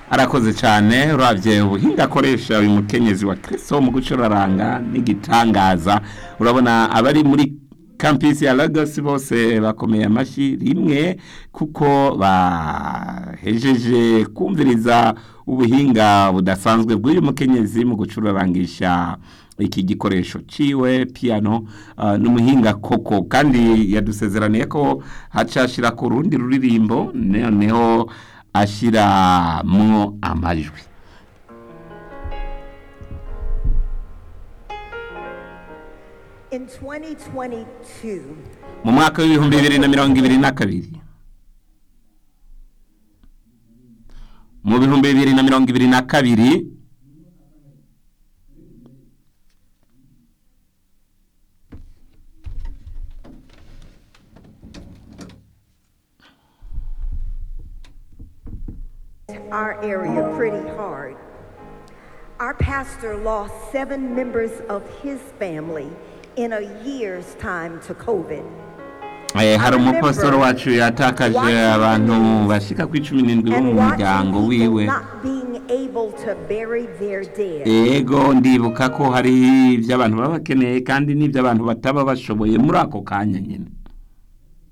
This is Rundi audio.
arakoze cyane urabye ubuhinga akoresha uyu mukenyezi wa kirisito mu gucuraranga n'igitangaza urabona abari muri kampisi ya Lagos bose bakomeye amashyi rimwe kuko bahejeje kumviriza ubuhinga budasanzwe bw'uyu mukenyezi mu gucurarangisha iki gikoresho ciwe piano uh, n'umuhinga koko kandi yadusezeraniye ko hacashira ku rundi ruririmbo noneho ashiramwo amajwi In 2022, mu mwaka w'ibihumbi bibiri na mirongo ibiri na kabiri mu bihumbi bibiri na mirongo ibiri na kabiri our area pretty hard. Our pastor lost seven members of his family in a year's time to COVID. Eh, hari umupasitoro wacu yatakaje abantu bashika ku icumi n'indwi bo And mu watching muryango people wiwe not being able to bury their dead. ego ndibuka ko hari ibyo abantu baba bakeneye kandi n'ibyo abantu bataba bashoboye muri ako kanya nyine